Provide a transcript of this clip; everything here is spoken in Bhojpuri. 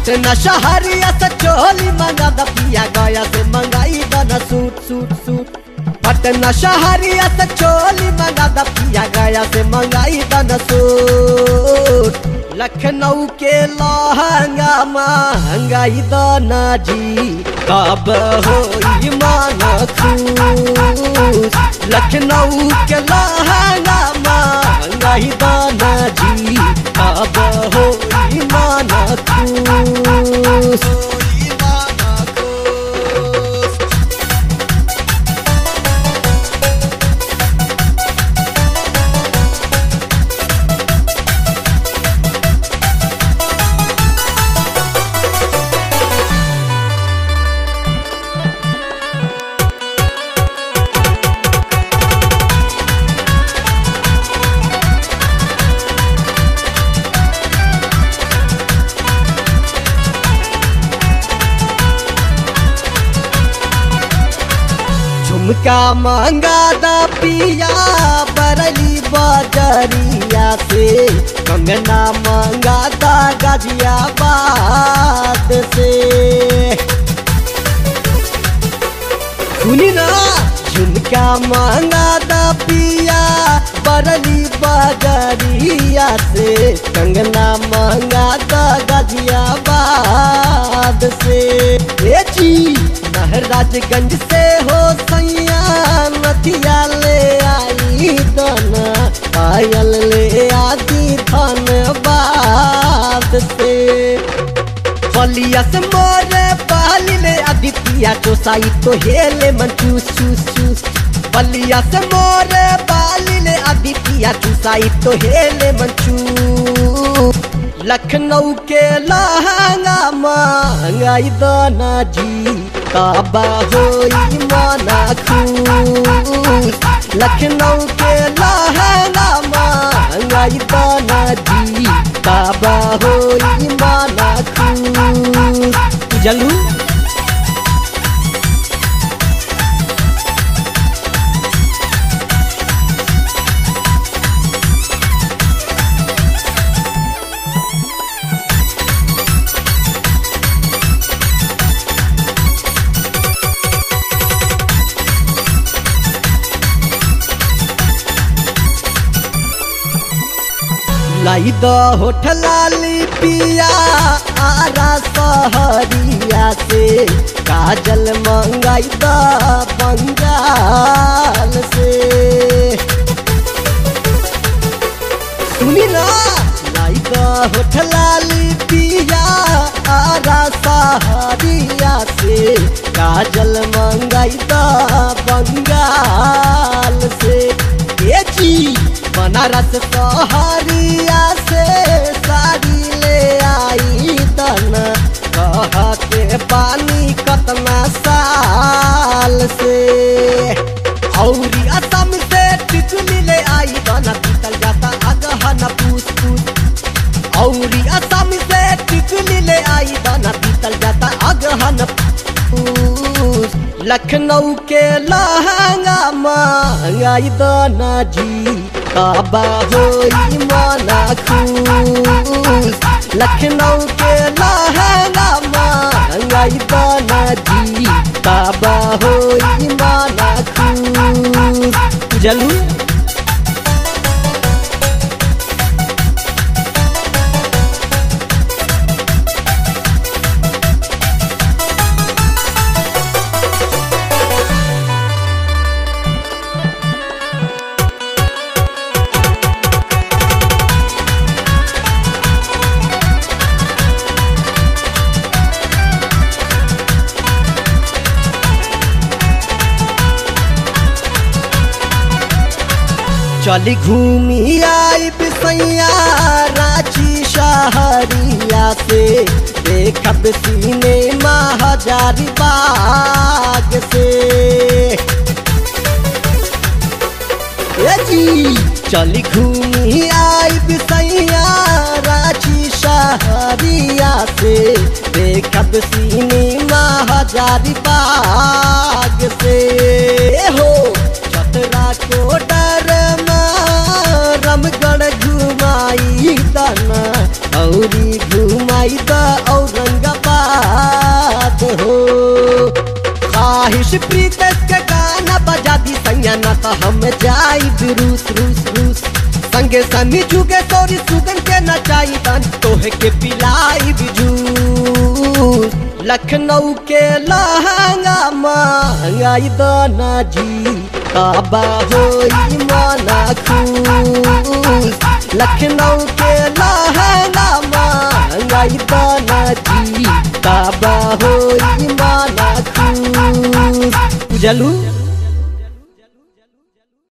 पटना शहरिया से चोली मंगा द पिया गया से मंगाई दन सूट सूट सूट पटना शहरिया से चोली मंगा द पिया गया से मंगाई दन सूट लखनऊ के लहंगा महंगाई दाना जी कब होई माना खूस लखनऊ के लहंगा महंगाई दाना जी कब होई माना खूस होई माना खूस झुमका मांगा दा पिया बरली बजरिया से कंगना मांगा दा गाजियाबाद से सुनी ना झुमका मांगा दा पिया बरली बजरिया से कंगना मांगा दा गाजियाबाद से ए जी महराजगंज से हो सैया नथिया ले आई दना पायल ले आदि धनबाद से बलिया से मोरे पाली ले आदित्य चोसाई तो हेले मन चूस चूस चूस बलिया से मोरे पाली ले आदित्य चुसाई तो हेले मन चूस लखनऊ के लहंगा महंगाई दाना जी काबा होई माना खूस लखनऊ के लहंगा महंगाई दाना जी काबा होई माना खूस जलू लाई द होठलाली पिया आरा सहरिया से काजल मंगाई द बंगाल से सुनी ना लाई द होठलाली पिया आरा सहरिया से काजल मंगाई द बंगाल से ये जी बनारस सहरिया से साड़ी ले आई तन कहते पानी कतना साल से औरी असम से टिकुली ले आई बना बीतल जाता अगहन पूस पूस औरी असम से टिकुली ले आई बना बीतल जाता अगहन पूस लखनऊ के लहंगा महंगाई दाना जी काबा होई माना खूस लखनऊ के लहंगा महंगाई दाना जी काबा होई माना खूस जलू चली घूमी आई बिसैया रांची शहरिया से देखब सिनेमा हजारी बाग से ए जी चली घूमी आई बिसैया रांची शहरिया से देखब सिनेमा हजारी बाग से हो चतरा को डर रमगढ़ घुमाई दना औरी घुमाई द औरंग आज प्रीतेश के गाना बजा दी सैया ना तो हम जाई रूस रूस रूस संगे सनी जुगे तोरी सुगन के नचाई तन तोहे के पिलाई जूस लखनऊ के लहंगा महंगाई दाना जी काबा होई माना खूस लखनऊ के लहंगा महंगाई दाना जी काबा होई माना खूस बुझलू